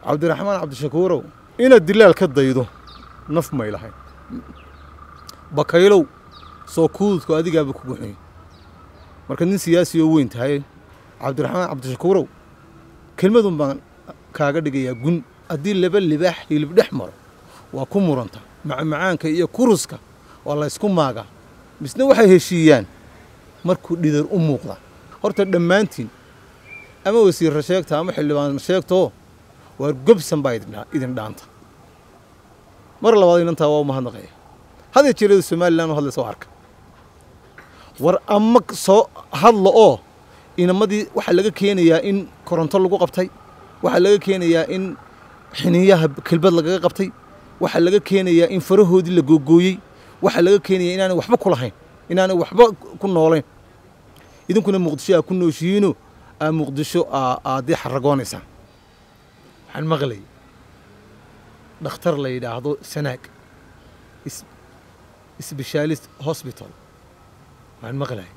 cabdiraxmaan cabdishakuurow inaad dilaal ka daydo naf may lahayn bakaylow soo kuududku adigaaba kugu xun marka nin siyaasi oo weyn tahay cabdiraxmaan cabdishakuurow kelmadun baan kaaga dhigayaa gun haddii laba libaax hilib dhex maro waa ku muranta macmacaanka iyo kuruska waa la ysku maagaa misna waxay heshiiyaan markuu dhidar u muuqda horta dhammaantiin ama wasiirra sheegta ama xildhibaan sheegtoo waar gobsan baa idin dhaanta mar labaad inantaa waa u mahadnaqaya hadee jeerada somalilan u hadlaysa oo arka war ama soo hadla oo inamadii waxaa laga keenayaa in koronto lagu qabtay waxaa laga keenayaa in xiniyaha kelbad lagaga qabtay waxaa laga keenayaa in farahoodii la googooyey waxaa laga keenayaa inaanay waxba ku lahayn inaanay waxba ku noolayn idinkuna muqdisho aa ku nooshihiino aa muqdisho aadii xaragoonaysaan waxaan maqlayay dhakhtar la yidhaahdo sanaag sbeshaalist hosbital waxaan maqlayay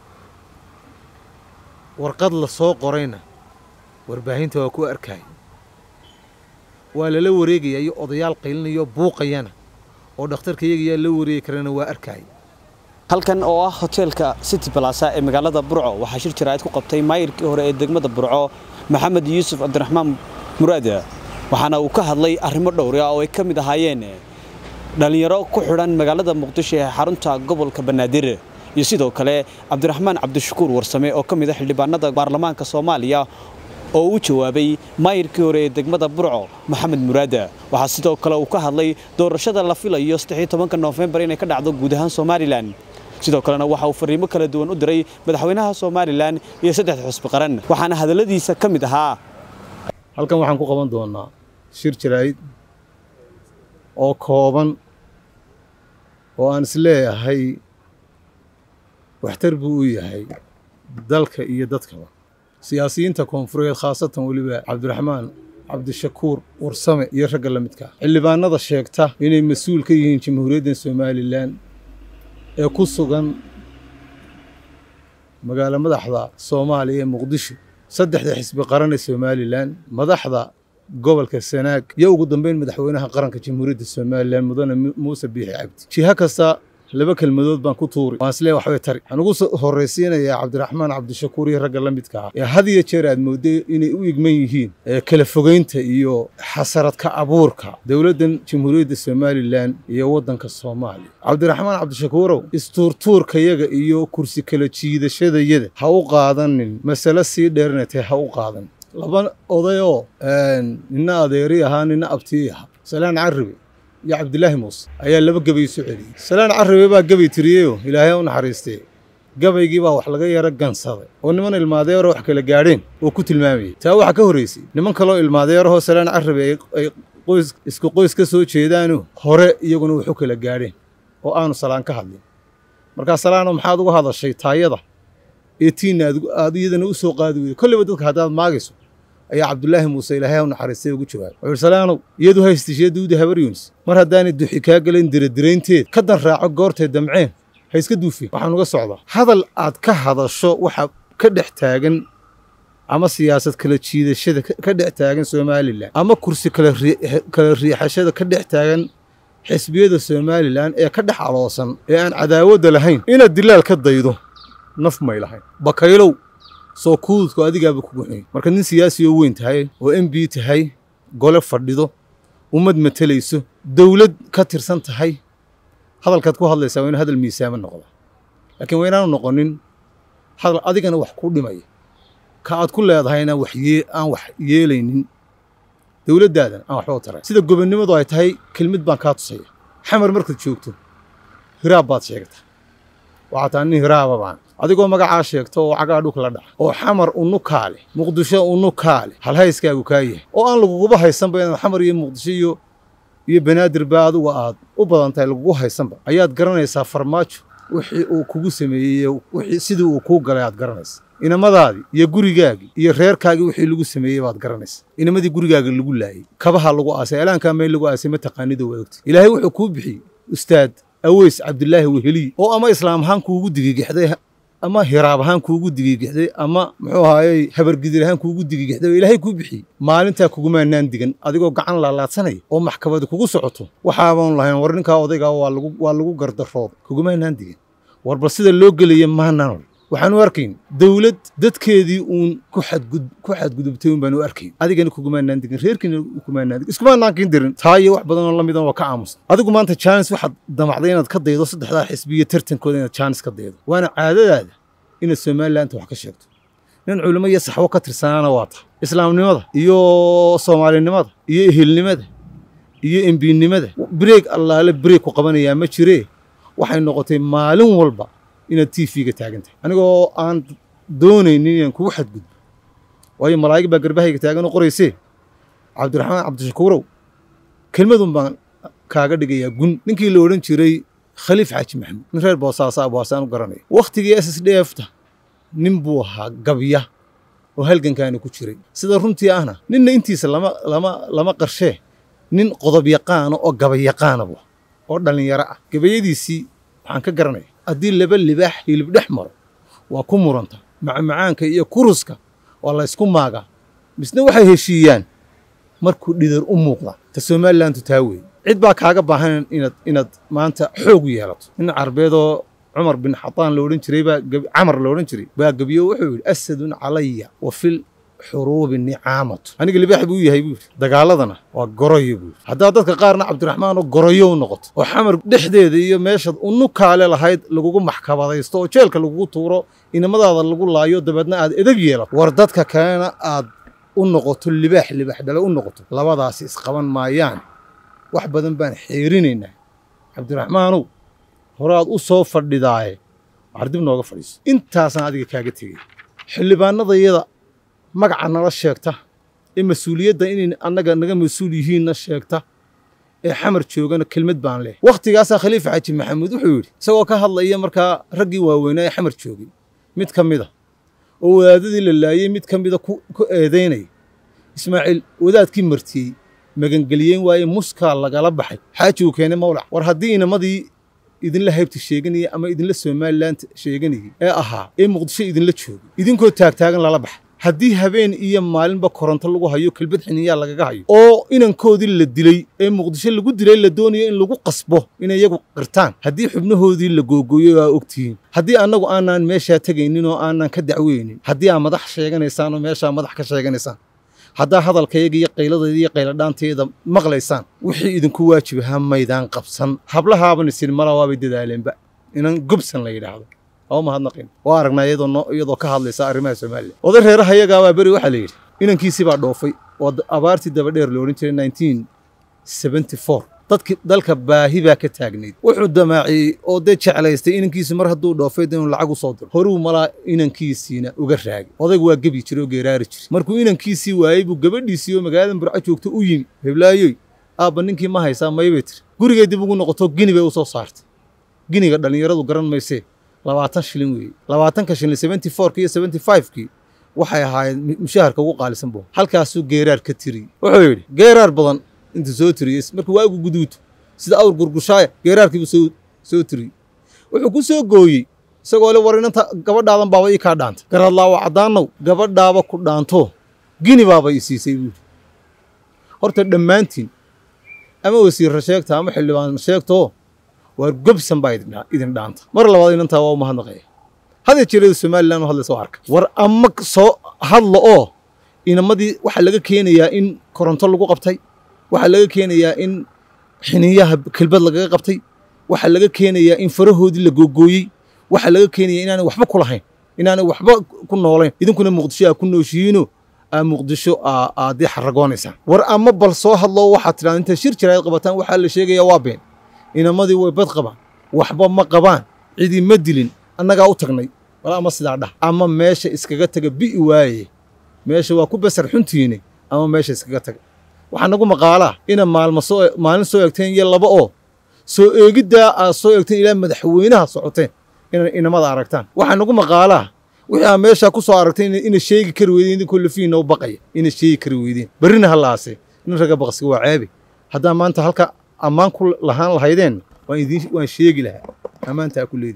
warqad la soo qorayna warbaahinta waa ku arkaya waa lala wareegaya iyo odayaal qaylinayo buuqayana oo dhakhtarka iyaga yaa la wareegi karana waa arkaya halkan oo ah hoteelka city balasa ee magaalada burco waxaa shir jaraa'id ku qabtay maayirkii hore ee degmada burco maxamed yuusuf cabdiraxmaan muraade waxaana uu ka hadlay arrimo dhowra oo ay ka mid ahaayeen dhallinyaro ku xidhan magaalada muqdisho ee xarunta gobolka banaadir iyo sidoo kale cabdiraxmaan cabdishakuur warsame oo ka mid a xildhibaanada baarlamaanka soomaaliya oo u jawaabay maayirkii hore ee degmada burco maxamed muraade waxaa sidoo kale uu ka hadlay doorashada la filayo tobanka noofembar inay ka dhacdo guud ahaan somalilan sidoo kalena waxa uu fariimo kala duwan u diray madaxweynaha somalilan iyo saddexda xusbi qaran waxaana hadalladiisa ka mid ahaa halkan waxaan ku qaban doonaa shir jaraa'id oo kooban oo aan isleeyahay waxtar buu u yahay dalka iyo dadkaba siyaasiyiinta koonfureed khaasatan weliba cabdiraxmaan cabdishakuur warsame iyo ragga la midka xildhibaanada sheegta inay mas-uul ka yihiin jamhuuriyadda somalilan ee ku sugan magaalo madaxda soomaaliya ee muqdisho saddexda xisbi qaran ee somalilan madaxda gobolka sanaag iyo ugu dambeyn madaxweynaha qaranka jamhuuriyadda somalilan mudane muuse biixi cabdi jiha kasta laba kelmadood baan ku tuuri waan islee waxbay tari waxaan ugu horraysiinayaa cabdiraxmaan cabdishakuur iyo ragga la midka ah ee had iyo jeer aad moodday inay u igman yihiin ee kala fogeynta iyo xasaradka abuurka dowladdan jamhuuriyadda somalilan iyo waddanka soomaaliya cabdiraxmaan cabdishakuurow istuurtuurkayaga iyo kursi kala jiidashadayada ha u qaadanin masale sii dheerinatay ha u qaadan laba odayoo nina adeeri ahaa nina abtii ahaa salaan carabi iyo cabdilaahi muuse ayaa laba gebay isu celiyey salaan carabe baa gebay tiriyeyoo ilaahay u naxariistee gabaygii baa wax laga yaro gansaday oo niman ilmaadeeroo wax kala gaadheen oo ku tilmaamayey taa waxaa ka horraysay niman kaloo ilmaadeerahoo salaan carabe ay qoys isku qoys ka soo jeedaanoo hore iyaguna waxu kala gaadheen oo aanu salaan ka hadlin markaa salaano maxaad uga hadashay taayada ee tiinna aad iyadana u soo qaadi weyday kolleyba dadka haddaad maagayso ayaa cabdulaahi muuse ilaahay u naxariistay ugu jawaabay wuxuu ihi salaanow iyadu haystishiya duuda habar yunis mar haddaanay duxi kaa gelayn diradiraynteed ka dan raaco goortay damceen ha iska duufeen waxaan uga socdaa hadal aad ka hadasho waxa ka dhex taagan ama siyaasad kala jiidashada ka dhex taagan somalilan ama kursi kala riixashada ka dhex taagan xisbiyada somalilan ee ka dhex aloosan ee aan cadaawadda lahayn inaad dilaal ka daydo naf may lahayn bakaylow soo kuududku adigaaba kugu xun marka nin siyaasi oo weyn tahay oo m b tahay gole fadhido ummad matelayso dowlad ka tirsan tahay hadalkaad ku hadlaysaa waa inu hadal miisaamo noqda laakiin waa inaanu noqonin hadal adigana wax ku dhimaya ka aad ku leedahayna wax aan wax yeelaynin dowladdaadan aan waxba u taray sida gobonnimadu ay tahay kelmid baan kaa tusaya xamar markaad joogto hiraab baad sheegtaa waxaa taa nin hiraaba baan adigoo magacaa sheegto oo cagaa dhulka la dhaca oo xamar unu kaale muqdisho unu kaale halhayskaagu kaa yahay oo aan laguguba haysanba inaad xamar iyo muqdisho iyo iyo banaadir ba adigu aad u badan tahay lagugu haysanba ayaad garanaysaa farmaajo wixii uu kugu sameeyey wixii sidii uu kuu galay aad garanaysa inamadaadii iyo gurigaagii iyo reerkaagii wixii lagu sameeyey baad garanaysa inamadii gurigaaga lagu laayey kabaha lagu aasay alaankaa meel lagu aasay ma taqaanida waad ogtay ilaahay wuxuu kuu bixiyey ustaad aweys cabdilaahi weheliy oo ama islaam ahaan kuugu digigixday ama hiraab ahaan kuugu digigixday ama muxuu ahaayey habargidir ahaan kuugu digigixday oo ilaahay kuu bixiyey maalintaa kugumaanaan digan adigoo gacan laalaadsanaya oo maxkamadi kugu socoto waxaaban lahayn war ninkaa odaygaa waa lagu waa lagu gardarooda kugumaanaan digan war bal sida loo gelaya maanaan ol waxaan u arkayn dowlad dadkeedii uun ku xadgud ku xadgudubtay un baan u arkayn adigana kugumaanaan digin reerkiina kumaanaan digin iskumaanaan kin dirin taa iyo wax badan oo la midan waa ka aamusan adigu maanta jaanis waxaad damacday inaad ka daydo saddexdaa xisbiyo tartankooda inaad jaanis ka daydo waana caadadaada inaad somalilaanta wax ka sheegto nin culimo iyo saxwo ka tirsanaana waa tahay islaamnimada iyo soomaalinimada iyo ehelnimada iyo embiinnimada breeg allaale breeg ku qabanayaa ma jiree waxay noqotay maalin walba inaad t v-ga taagan tahay anigoo aan doonaynin inaan kugu xadgudbo waayo malaa'ig baa garbahayga taagan oo qoraysee cabdiraxmaan cabdishakuurow kelmadun baan kaaga dhigayaa gun ninkii la odhan jiray khaliif xaaji maxamuud nin reer boosaasa boosaan u garanaya wakhtigii s s d f ta nin buu ahaa gabya oo halgankaani ku jiray sida runtii ahna ninna intiisa lama lama lama qarshee nin qodob yaqaana oo gabayaqaana buu oo dhallinyaro ah gabayadiisii waxaan ka garanaya haddii laba libaax hilib dhex maro waa ku muranta macmacaanka iyo kuruska waa la ysku maagaa misna waxay heshiiyaan markuu dhidar u muuqda ta somalilantu taa weeye cid baa kaaga baahan inaad inaad maanta xoog u yeelato nin carbeedoo cumar bin xataan la odhan jiray baa camar la odhan jiray baa gebiyo wuxuu yidhi asadun calaya wa fil xuruubi nicaamatu aniga libaax buu yahay buu yidhi dagaaladana waa goroyo buu yidhi haddaa dadka qaarna cabdiraxmaan oo goroyo u noqoto oo xamar dhexdeeda iyo meeshaad unukaale lahayd lagugu maxkamadaysto oo jeelka lagugu tuuro inamadaada lagu laayo dabeedna aad edeg yeelato war dadka kalena aad u noqoto libaax libaax dhale u noqoto labadaasi isqaban maayaan wax badan baan xeerinaynaa cabdiraxmaanow horaad u soo fadhidaaye waxar dib nooga fadhiiso intaasaan adiga kaaga tegey xildhibaanadayada magaca nala sheegta ee mas-uuliyadda inay annaga naga mas-uul yihiinna sheegta ee xamar joogana kelmad baan leh wakhtigaasaa khaliifa xaaji maxamuud wuxuu yidhi isagoo ka hadlaya markaa raggii waaweynaa ee xamar joogay mid ka mid a oo wadaadadii la laayey mid ka mida ku eedaynaya ismaaciil wadaadkii martiyey magangeliyeen waaye muskaa lagala baxay xaaji uu keenay mawlac war haddii inamadii idinla haybta sheeganaya ama idinla somaliland sheeganayay ee ahaa ee muqdisho idinla joogay idinkoo taagtaagan lala baxay haddii habeen iyo maalinba koronto lagu hayo kelbad xiniyaa lagaga hayo oo inankoodii la dilay ee muqdisho lagu dilay la doonayo in lagu qasbo inay iyagu qirtaan haddii xubnahoodii la googooyo aa ogtihiin haddii annagu aanaan meeshaa tegaynin oo aanaan ka dacweynin haddii aa madax sheeganaysaan oo meeshaa madax ka sheeganaysaan haddaa hadalkayaga iyo qayladayda iyo qayladhaanteeda maqlaysaan wixii idinku waajib ahaa maydaan qabsan hablahaaban isin mala waabay dadaaleenba inan gobsan la yidhaahdo oo mahadnaqin waa aragnaa iyadoo iyadoo ka hadlaysa arrimaha Soomaaliya oday reeraha iyaga waa bari waxa la yiri inankiisii baa dhoofay oo abaartii daba dheer loo oran jiray 1974 dadki dalka baahi baa ka taagnayd wuxuu damaaciyey oo dee jeclaystay inankiisi mar hadduu dhoofay inuu lacag u soo diro horuu malaa inankiisiina uga raagay odaygu waa gebi jiray oo geeraari jiray markuu inankiisii waayey buu gabadhiisii oo magaalada burco joogto u yimi heblaayoy aabba ninkii ma haysaa maybay tiri gurigay dib ugu noqoto gini bay u soo saartay giniga dhallinyaradu garan maysee labaatan shilin weeye labaatanka shilin seventy fourki iyo seventy fivekii waxay ahaayeen mushaharka ugu qaalisan buu halkaasuu geeraar ka tiriyey wuxuu yidhi geeraar badan intuu soo tiriyey markuu waagu guduuto sida awr gurgushaaya geeraarkiibuu soo soo tiriyey wuxuu ku soo gooyey isagoo le war inanta gabadhaadan baaba ii kaa dhaanta garadlaawa caddaanow gabadhaaba ku dhaanto gini baaba ii siisay buuri horta dhammaantiin ama wasiirra sheegta ama xildhibaan sheegtoo waar gobsan baa idin dhaanta mar labaad inantaa waa u mahadnaqaya hadya jeerada somalilan hadlaysa waa arka war ama soo hadla oo inamadii waxaa laga keenayaa in koronto lagu qabtay waxaa laga keenayaa in xiniyaha kelbad lagaga qabtay waxaa laga keenayaa in farahoodii la googooyey waxaa laga keenayaa inaanay waxba ku lahayn inaanay waxba ku noolayn idinkuna muqdisho aa ku nooshihiino aa muqdisho aadii xaragoonaysaan war ama bal soo hadlo waxaad tidhahda intaad shir jiraad qabataan waxaa la sheegayaa waa been inamadii way bad qabaan waxba ma qabaan cidii ma dilin annagaa u tagnay wal ama sidaa dhah ama meesha iskaga taga bi'i waaye meesha waa ku basar xuntiine ama meesha iskaga taga waxaa nagu maqaalaa ina maalma soo maalin soo egteen iyo laba oo soo eegiddaa aad soo eegteen ilaa madaxweynaha socoteen inay inamada aragtaan waxaa nagu maqaalaa wixii aa meeshaa ku soo aragtay ina sheegi kari weydeen idinkoo lafiina u baqaya ina sheegi kari weydeen berrina hallaase nin ragga baqsiga waa ceebi haddaa maanta halka ammaan ku lahaan lahaydeen waan idin waan sheegi lahaa ammaantaa ku leedihiin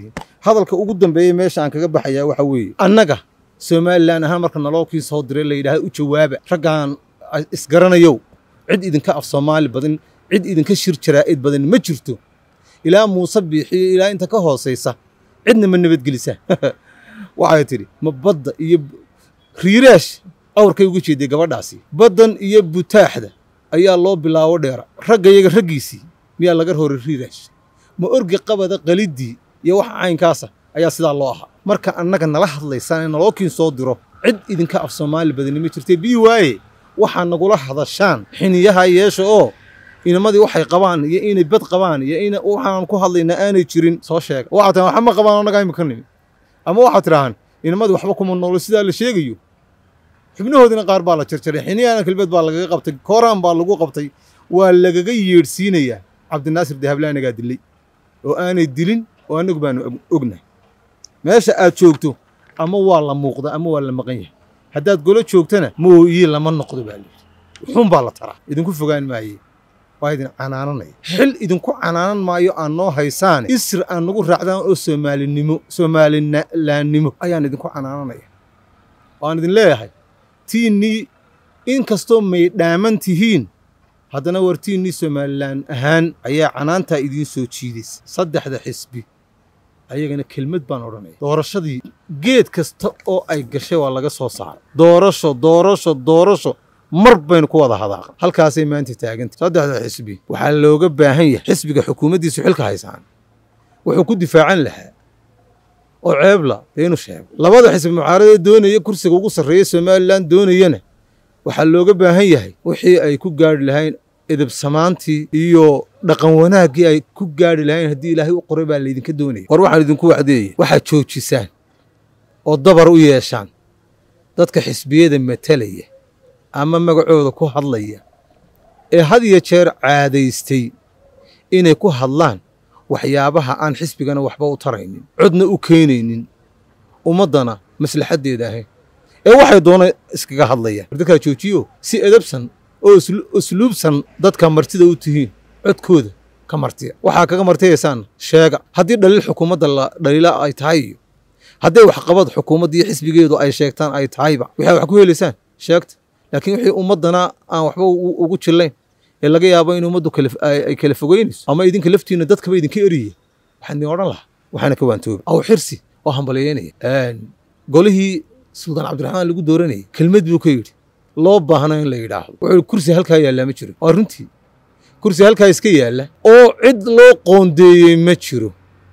hadalka ugu dambeeyey meesha aan kaga baxayaa waxa weeye annaga somalilan ahaan marka naloo kii soo diray la yidhaaha u jawaaba raggaan isgaranayow cid idinka af soomaali badan cid idinka shir jaraa'id badan ma jirto ilaa muuse biixiyo ilaa inta ka hoosaysa cidna ma nabadgelisa waxay tidhi ma badda iyo riiraash awrkay uga jeeday gabadhaasi baddan iyo butaaxda ayaa loo bilaabo dheera ragga iyaga raggiisii miyaa laga roray riiraash ma orgi qabada qaliddii iyo waxa caynkaasa ayaa sidaa loo ahaa marka annaga nala hadlaysaan ee naloo kiin soo diro cid idinka af soomaali badani ma jirtee bii waaye waxaa nagula hadashaan xiniyaha yeesha oo inamadii waxay qabaan iyo inay bad qabaan iyo in waxaan ku hadlaynaa aanay jirin soo sheega waxaa tiraa waxba ma qabaan annagaa imika nimi ama waxaad tidhaahaan inamadii waxba kuma noolo sidaa la sheegayo xubnahoodina qaar baa la jarjaray xiniyahana kelbeed baa lagaga qabtay kooraan baa lagu qabtay waa lagaga yeedhsiinayaa cabdinaasir dahabla anagaa dilay oo aanay dilin oo annagu baanu ognahay meesha aad joogto ama waa la muuqda ama waa la maqan yahay haddaad golo joogtana mooyi lama noqdo baa layidhi wuxuun baa la taraa idinku fogaan maaye waa idin canaananaya xil idinku canaanan maayo aan noo haysaane isir aan nagu raacdaan oo soomaalinimo soomalilaannimo ayaan idinku canaananaya waan idin leeyahay tiinnii in kastoo may dhaaman tihiin haddana war tiinnii somalilan ahaan ayaa canaantaa idiin soo jiidaysa saddexda xisbi ayagana kelmad baan odhanaya doorashadii geed kasta oo ay gashay waa laga soo saaray doorasho doorasho doorasho mar baynu ku wada hadaaqa halkaasay maanta taagantay saddexda xisbi waxaa looga baahan yahay xisbiga xukuumaddiisu xilka haysaan wuxuu ku difaacan lahaa oo ceebla dee inu sheego labada xisbi mucaaradee doonaya kursiga ugu sarreeya somalilan doonayana waxaa looga baahan yahay wixii ay ku gaarhi lahayn edabsamaantii iyo dhaqan wanaaggii ay ku gaarhi lahayn haddii ilaahay u qoray baa laydinka doonaya war waxaan idinku wacdeeyey waxaad joojisaan oo dabar u yeeshaan dadka xisbiyada matalaya ama magacooda ku hadlaya ee had iyo jeer caadaystay inay ku hadlaan waxyaabaha aan xisbigana waxba u taraynin codna u keenaynin ummaddana maslaxaddeeda ahayn ee waxay doona iskaga hadlayaan dadkaa joojiyo si edabsan oo usluubsan dadka martida u tihiin codkooda ka martiya waxaa kaga martiyaysaan sheega haddii dhaliil xukuumadda la dhaliila ay tahay iyo hadday waxqabad xukuumadda iyo xisbigeedu ay sheegtaan ay tahayba waxaa wax ku helaysaan sheegta laakiin wixii ummaddana aan waxba ugu jillayn ee laga yaabo in ummaddu ay kala fogeynayso ama idinka laftiinna dadkaba idinka eriya waxaan idin odhan lahaa waxaana ka waantooba aw xirsi oo hambaliyeynaya golihii suldaan cabdiraxmaan lagu dooranayay kelmad buu ka yidhi loo baahna in la yidhaahdo wuxuu kursi halkaa yaallaa ma jiro waa runtii kursi halkaa iska yaalla oo cid loo qoondeeyey ma jiro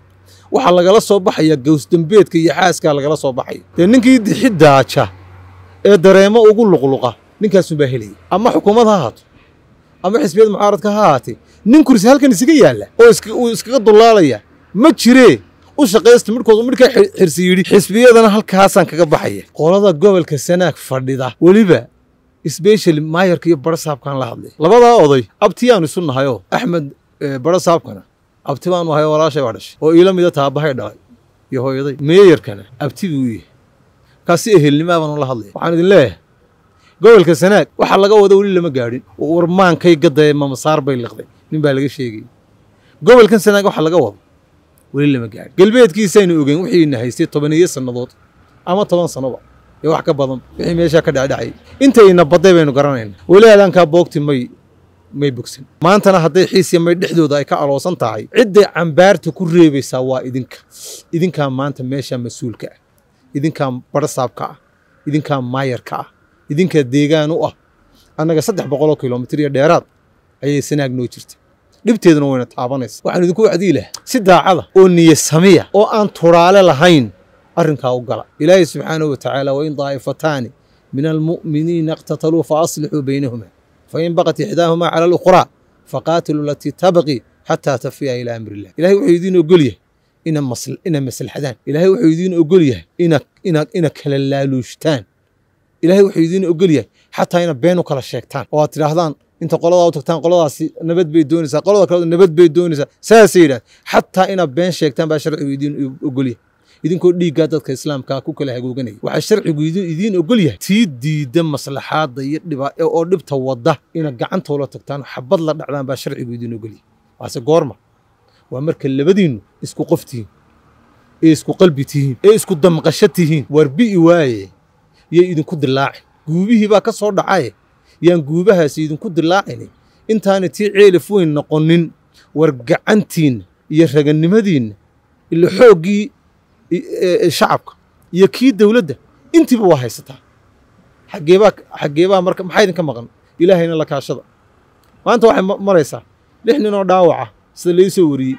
waxaa lagala soo baxaya gawsdambeedka iyo xaaskaa lagala soo baxaya dee ninkii dixi daaja ee dareemo ugu luqluqa ninkaasunbaa helaya ama xukuumad ha haato ama xisbiyada mucaaradka ha haatee nin kursi halkan isaga yaalla oo uu iskaga dulaalaya ma jiree u shaqaysta midhkoodu midhkaa xirsi yidhi xisbiyadana halkaasaan kaga baxaya qolada gobolka sanaag fadhida weliba sbeshali maayarka iyo barasaabkaan la hadlay labadaa oday abtiyaanu isu nahayoo axmed barasaabkana abti baanu ahay walaashay baa dhashay oo iila mida taabahay dhalay iyo hooyaday meeyarkana abti buu yahay kaasi ehelnimaa baanu la hadlaya waxaan idin leeyahay gobolka sanaag waxaa laga wada weli lama gaadhin warmaankay gaddaye mamasaar bay liqday nin baa laga sheegayay gobolkan sanaag waxaa laga wado weli lama gaadhin galbeedkiisaynu ogeyn wixiina haystay tobaniyo sannadood ama toban sannoba iyo wax ka badan wixii meeshaa ka dhacdhacay intayna badday baynu garanayna weli aadaankaa boogti may may bogsan maantana hadday xiisiya may dhexdooda ay ka aloosan tahay cidday cambaarta ku reebaysaa waa idinka idinkaa maanta meeshaa mas-uulka ah idinkaa barasaabka ah idinkaa maayarka ah idinkaa deegaan u ah annaga saddex boqoloo kilomitir iyo dheeraad ayay sanaag noo jirta dhibteeduna wayna taabanaysa waxaan idinku wacdii laha si daacada oo niya samiya oo aan turaale lahayn arrinkaa u gala ilaahay subxaanahu wa tacaala wain daa'ifataani min almu'miniina iqtataluu fa aslixuu baynahuma fain baqat ixdaahumaa cala alukhraa faqaatiluu alatii tabqii xataa tafiya ilaa amri illah ilahay wuxuu idiin ogol yahay ina ina maslaxadaan ilahay wuxuu idiin ogol yahay ina ina ina kala laaluushtaan ilahay wuxuu idiin ogol yahay xataa ina been u kala sheegtaan oo aad tidhaahdaan inta qoladaa u tagtaan qoladaasi nabad bay doonaysaa qolada kale nabad bay doonaysaa saasay yidhahd xataa inaad been sheegtaan baa sharcigu idiin ogol yahay idinkoo dhiiggaa dadka islaamkaa ku kala hagooganaya waxaa sharcigu idiin ogol yahay tii diidda maslaxaadda iyo dhiba oo dhibta wadda inaad gacantoola tagtaan xabad la dhacdaan baa sharcigu idiin ogol yahay waase goorma waa marka labadiinnu isku qoftihiin ee isku qalbi tihiin ee isku damqasho tihiin war bi'i waaye yay idinku dilaacin guubihii baa ka soo dhacaye yaan guubahaasi idinku dilaacini intaana tii ceelif weyn noqonin war gacantiinna iyo ragannimadiinna ila xooggii shacabka iyo kii dowladda intiiba waa haysataa xaggeebaa xaggeebaa marka maxaa idinka maqan ilaahayna la kaashada maanta waxay maraysaa lix nin oo dhaawaca sida lai soo wariyey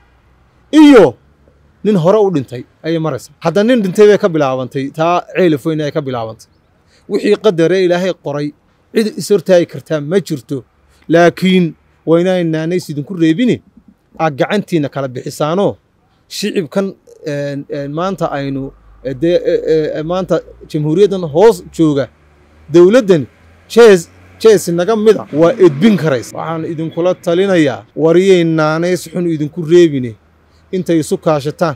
iyo nin hore u dhintay ayay maraysaa hadda nin dhintay bay ka bilaabantay taa ceelif weyn ay ka bilaabantay wixii qadaree ilaahay qoray cid is hortaagi kartaa ma jirto laakiin waa inaan naanays idinku reebine aad gacantiinna kala bixisaanoo shicibkan maanta aynu dee maanta jamhuuriyaddan hoos jooga dowladdan jees jees naga mida waa edbin karaysa waxaan idinkula talinayaa wariyay naanays xun idinku reebine intay isu kaashataan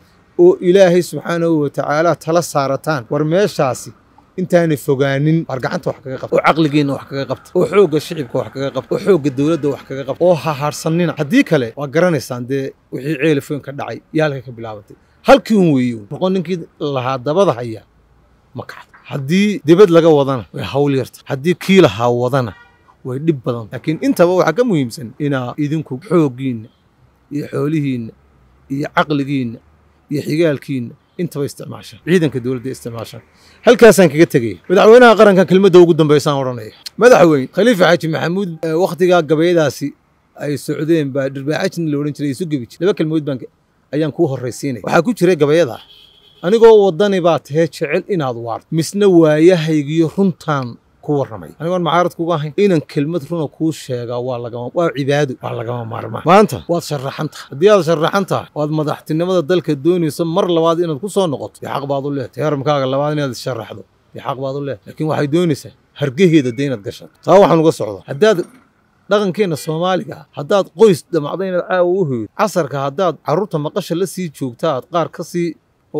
oo ilaahay subxaanahu wa tacaala tala saarataan war meeshaasi intaanay fogaanin war gacanta wax kaga qabta oo caqligiinna wax kaga qabta oo xoogga shicibka wax kaga qabta oo xoogga dowladda wax kaga qabta oo hahaarsanina haddii kale waa garanaysaan dee wixii ceelifoyn ka dhacay iyo halkay ka bilaabantay halkii un weeye noqon ninkii lahaa dabada haya ma kacdo haddii dibad laga wadana way hawl yarta haddii kii lahaa wadana way dhib badan laakiin intaba waxaa ka muhiimsan inaa idinku xooggiinna iyo xoolihiinna iyo caqligiinna iyo xigaalkiinna intaba isticmaashaan ciidanka dowladda isticmaashaan halkaasaan kaga tegaya madaxweynaha qaranka kelmadda ugu dambaysaan odhanaya madaxweyne khaliifa xaaji maxamuud wakhtigaa gabayadaasi ay socdeen baa dhirbaaxajna la odhan jiray isu gebi jir laba kelmood baan ayaan kuu horraysiinaya waxaa ku jiray gabayada anigoo waddani baa tahee jecel inaad waarto misna waayahaygiyo runtaan ku warramay anigoon macaarad kuga ahayn inan kelmad runa kuu sheegaa waa lagama waa cibaado waa lagama maarmaan maanta waad sharaxan tahay haddii aad sharaxan tahay waad madaxtinimada dalka doonayso mar labaad inaad ku soo noqoto dee xaq baad u leedahay heermkaaga labaad inaad sharaxdo dee xaq baad u leedahay laakiin waxay doonaysaa hargeheeda dee inaad gashato taa waxaan uga socdaa haddaad dhaqankeenna soomaaliga ah haddaad qoys damacdo inaad caawa u hoydo casarka haddaad carruurta maqasha la sii joogta aad qaar ka sii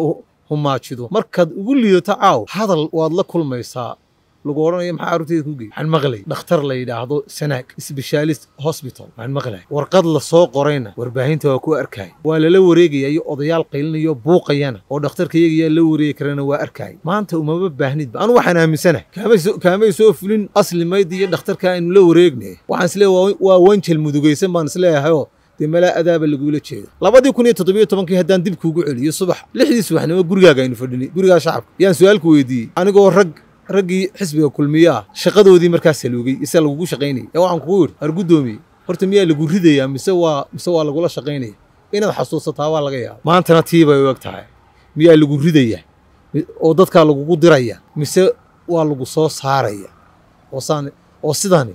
humaajido markaad ugu liidato caaw hadal waad la kulmaysaa lagu odhanaya maxaa carruurteeda ku geey waxaan maqlay dhakhtar la yidhaahdo sanaag sbeshaalist hosbital waxaan maqlay warqad la soo qorayna warbaahinta waa ku arkaya waa lala wareegaya iyo odayaal qaylinayo buuqayana oo dhakhtarka iyaga la wareegi karana waa arkaya maanta umama baahnidba anu waxaan aaminsanahay kaamay soo fulin asli maydi iyo dhakhtarka aynu la wareegnay waxaan isleeyahay waa wanjel mudugaysan baan isleeyahayoo dee malaa adaaba lagula jeeda labadii kun iyo toddobiyo tobankii haddaan dib kuugu celiyo subax lixdii subaxnimo gurigaaga aynu fadhinay gurigaa shacabka yaan su-aalku weydiiyey anigoo rag raggii xisbiga kulmiye ah shaqadoodii markaa saluugay ise lagugu shaqaynayay ee waxaan kugu yidhi har guddoomiye horta miyaa lagu ridayaa mise waa mise waa lagula shaqaynaya inaad xasuusataa waa laga yaaba maantana tii bay u eg tahay miyaa lagu ridayaa oo dadkaa lagugu diraya mise waa lagu soo saaraya oosaan oo sidani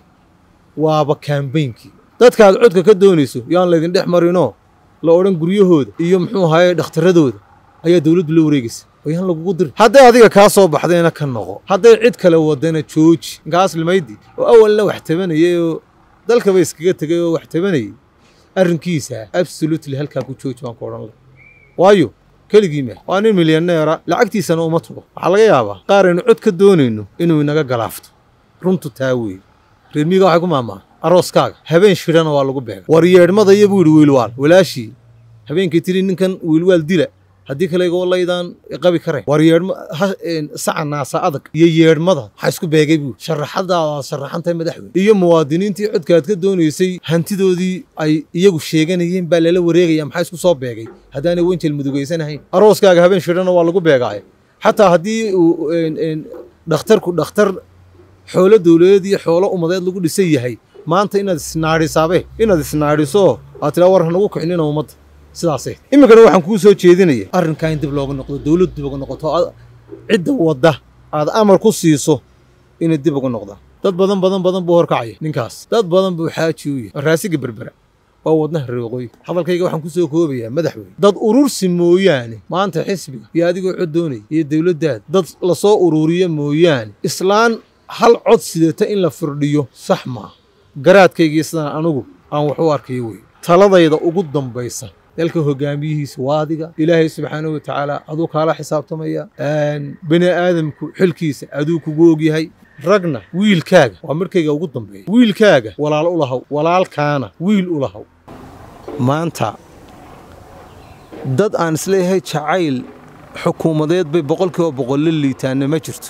waaba kaambeynkii dadkaad codka ka doonayso yaan laydin dhex marinoo la odhan guryahooda iyo muxuu ahaye dhakhtaradooda ayaa dowladdu la wareegaysa oyaan lagugu diri hadday adiga kaa soo baxdayna ka noqo hadday cid kale wadana jooji inkaas limaydi oo awalna wax tabanayay oo dalkaba iskaga tegay oo wax tabanayay arrinkiisa absolutely halkaa ku jooji baan ku odhan laha waayo keligii meh waa nin milyaneera lacagtiisana uma tugo waxaa laga yaabaa qaar aynu cod ka doonayno inuu inaga galaafto runtu taa weeye reermiiga waxay ku maamaha arooskaaga habeen shidhana waa lagu beega war yeedhmada iyo buu yidhi wiilwaal walaashii habeenkii tiri ninkan wiilwaal dila haddii kale igoo laydaan qabi karayn war yeedhma saca naasa adag iyo yeedhmada maxaa isku beegay buu sharaxadaadaad sharaxantahay madaxweyne iyo muwaadiniintii codkaad ka doonaysay hantidoodii ay iyagu sheeganayeen baa lala wareegaya maxaa isku soo beegay haddaanay wenjel mudugaysanahayn arooskaaga habeen shidhana waa lagu beegaaye xataa haddii uu dhakhtarku dhakhtar xoolo dowladeed iyo xoolo ummadeed lagu dhisan yahay maanta inaad isnaadhisaabe inaad isnaadhiso aad tiraa war hanagu kicinina ummadda sidaasay iminkana waxaan kuu soo jeedinaya arrinkaa in dib looga noqdo dowladdu dib uga noqoto cidda wadda aad amar ku siiso inay dib uga noqdaan dad badan badan badan buu horkacaya ninkaas dad badan buu xaaji u yahay raasiga berbera waa wadnaha reeqooy hadalkayga waxaan ku soo koobayaa madaxweyne dad urursi mooyaane maanta xisbiga iyo adigoo cod doonaya iyo dowladdaada dad lasoo ururiyo mooyaane islaan hal cod sidata in la firdhiyo sax maa garaadkaygii sidaan anugu aan wax u arkayo wey taladayda ugu dambaysa dalka hogaamiyihiisa waa adiga ilaahay subxaanahu watacaala aduu kaala xisaabtamaya bani aadamku xilkiisa aduu kugu ogyahay ragna wiilkaaga waa markayga ugu dambeeya wiilkaaga walaal u lahaw walaalkaana wiil u lahaw maanta dad aan isleeyahay jacayl xukuumadeed bay boqolkiiba boqol la liitaanna ma jirto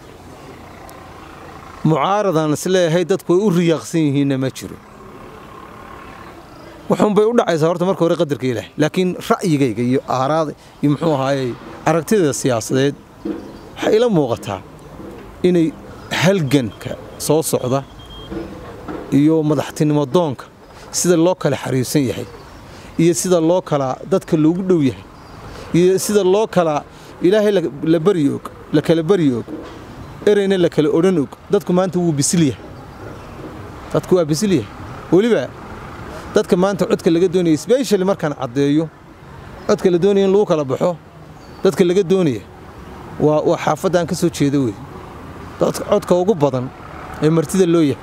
mucaaradaan isleeyahay dadku way u riyaaqsan yihiinna ma jiro wuxuunbay u dhacaysaa horta marka hore qadarka ilaahay laakiin ra'yigayga iyo aaraada iyo muxuu ahaayey aragtida siyaasadeed waxay ila muuqataa inay halganka soo socda iyo madaxtinimo doonka sida loo kala xariirsan yahay iyo sida loo kala dadka loogu dhow yahay iyo sida loo kala ilaahay la baryi og la kala baryi og ereyna la kala odhan og dadku maanta wuu bisil yahay dadku waa bisil yahay weliba dadka maanta codka laga doonaya sbeshali markaan caddeeyo codka la doonaya in lagu kala baxo dadka laga doonaya waa waa xaafaddan ka soo jeeda wey dadka codka ugu badan ee martida loo yahay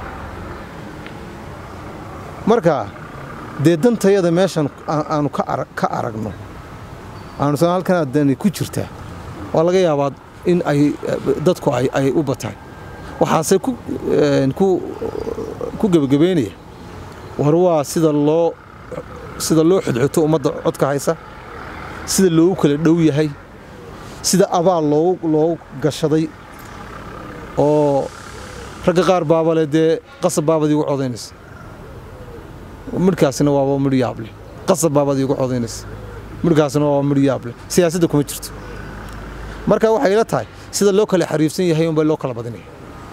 marka dee dantayada meeshan aanu ka aragno aanusan halkan aadani ku jirtaa waa laga yaabaa in ay dadku ay u bataan waxaase ku gebagabeynaya war waa sida loo sida loo xudxuto ummadda codka haysa sida loogu kala dhow yahay sida abaal loo gashaday oo ragga qaar baabale dee qasab baabad iigu codaynaysa midhkaasina waaba midh yaableh qasab baabad iigu codaynaysa midhkaasina waaba midh yaableh siyaasadda kuma jirto marka waxay ila tahay sida loo kala xariifsan yahay unbaa loo kala badinaya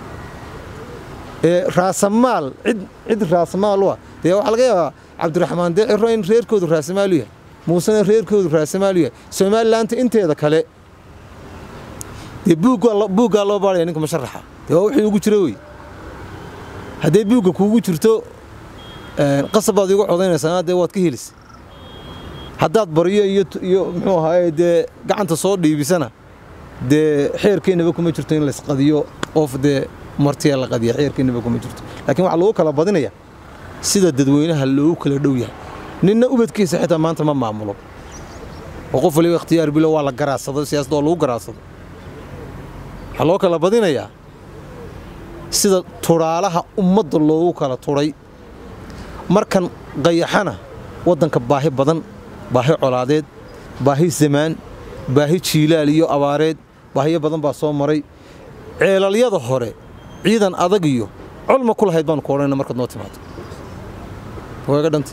ee raasamaal cid cid raasamaal u ah dee waxaa laga yaabaa cabdiraxmaan dee ciro in reerkoodu raasamaalu yahay muusena reerkoodu raasamaalu yahay somalilaanta inteeda kale dee buuggaa loo baaraya ninka musharaxa dee waa wixii ugu jira wey haddee buugga kuugu jirto qasab baad iigu codaynaysaa dee waad ka helisa haddaad baryo iyo muxuu ahaaye dee gacanta soo dhiibisana dee xeerkeennaba kuma jirto in laysqadiyo qof dee martiya la qadiya xeerkeennaba kuma jirto laakiin waxaa lagu kala badinaya sida dadweynaha loogu kala dhow yahay ninna ubadkiisa xitaa maanta ma maamulo oo qof waliba ikhtiyaar bilo waa la garaadsado siyaasadda oo lagu garaadsado waxaa loo kala badinayaa sida tudhaalaha ummadda loogu kala tudhay markan qayaxana waddanka baahi badan baahi colaadeed baahi zamaan baahi jiilaal iyo abaareed baahiyo badan baa soo maray ceelalyada hore ciidan adag iyo colma ku lahayd baanu ku odhanayna markaad noo timaado waaga dhanta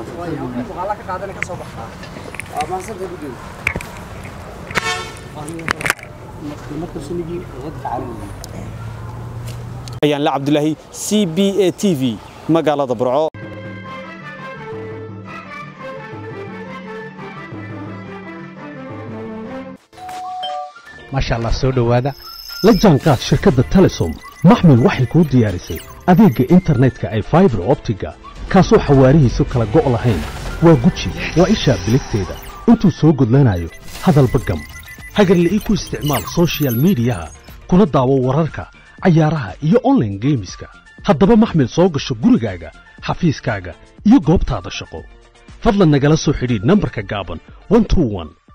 ayaan la cabdulaahi c b a t v magaalada burco maasha allah soo dhowaada la jaanqaad shirkadda telesom maxmil waxay kuu diyaarisay adeegga internetka ay faibar optiga kaasoo xawaarihiisu kala go' lahayn waa guji waa ishaa biligteeda intuu soo gudlanayo hadalba gam hagarle ii ku isticmaal sochial midiyaha kuna daawo wararka cayaaraha iyo onlaine geemiska haddaba maxmil soo gasho gurigaaga xafiiskaaga iyo goobtaada shaqo fadlan nagala soo xidhiidh nambarka gaaban